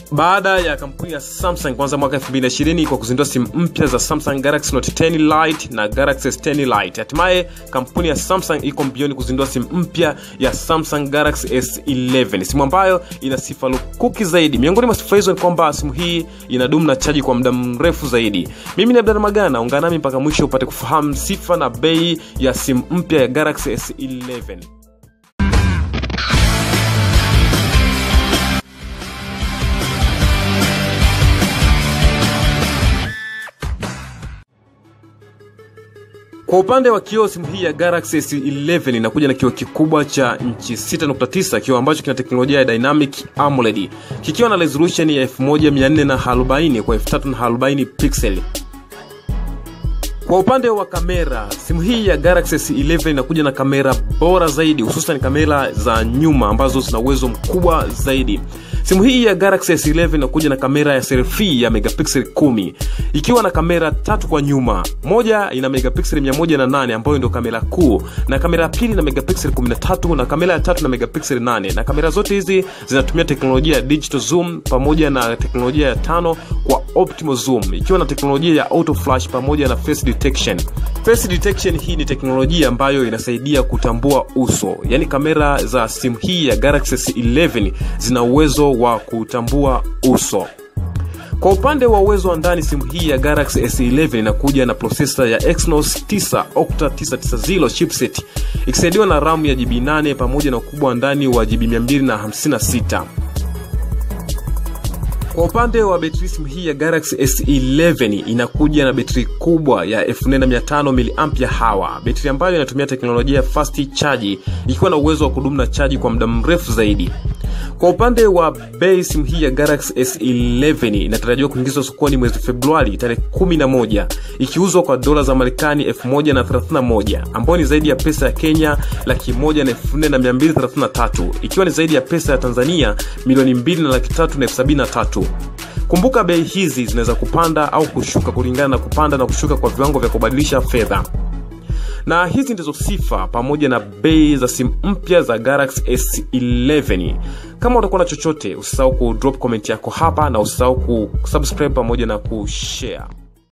baada ya kampuni ya samsung kuanza mwaka 2020 kwa kuzindua simu mpya za samsung galaxy note 10 lite na galaxy s10 lite hatimaye kampuni ya samsung iko mbioni kuzindua simu mpya ya samsung galaxy s11 simu ambayo ina sifa lukuki zaidi miongoni mwa sifa hizo ni kwamba simu hii inadumu na chaji kwa muda mrefu zaidi mimi ni abdana magana ungana nami mpaka mwisho upate kufahamu sifa na bei ya simu mpya ya galaxy s11 kwa upande wa kioo simu hii ya galaxy s11 inakuja na kioo kikubwa cha nchi 6.9 kioo ambacho kina teknolojia ya dynamic amoled kikiwa na resolution ya 1440 kwa 340 pixel kwa upande wa kamera simu hii ya galaxy s11 inakuja na kamera bora zaidi hususan kamera za nyuma ambazo zina uwezo mkubwa zaidi simu hii ya galaxy s11 inakuja na kamera ya selfie ya megapixel 10 ikiwa na kamera tatu kwa nyuma moja ina megapixel 108 ambayo ndio kamera kuu na kamera ya pili na megapixel 13 na kamera ya tatu na megapixel 8 na kamera zote hizi zinatumia teknolojia ya digital zoom pamoja na teknolojia ya tano kwa optimal zoom ikiwa na teknolojia ya auto flash pamoja na face detection face detection hii ni teknolojia ambayo inasaidia kutambua uso yaani kamera za simu hii ya galaxy s11 zina uwezo wa kutambua uso kwa upande wa uwezo wa ndani simu hii ya galaxy s11 inakuja na prosesa ya exynos 9 octa 990 chipset ikisaidiwa na ramu ya gb 8 pamoja na ukubwa wa ndani wa gb 256 kwa upande wa betri simu hii ya galaxy s11 inakuja na betri kubwa ya 4500 mAh betri ambayo inatumia teknolojia ya fast charge ikiwa na uwezo wa kudumu na chaji kwa muda mrefu zaidi kwa upande wa bei simu hii ya galaxy s11 inatarajiwa kuingizwa sokoni mwezi februari tarehe 11 ikiuzwa kwa dola za marekani 1031 ambayo ni zaidi ya pesa ya kenya laki moja na elfu nne na mia mbili thelathini na tatu ikiwa ni zaidi ya pesa ya tanzania milioni mbili na laki tatu na elfu sabini na tatu kumbuka bei hizi zinaweza kupanda au kushuka kulingana na kupanda na kushuka kwa viwango vya kubadilisha fedha na hizi ndizo sifa pamoja na bei za simu mpya za galaxy s11 kama utakuwa na chochote usisahau ku drop comment yako hapa na usisahau kusubscribe pamoja na kushare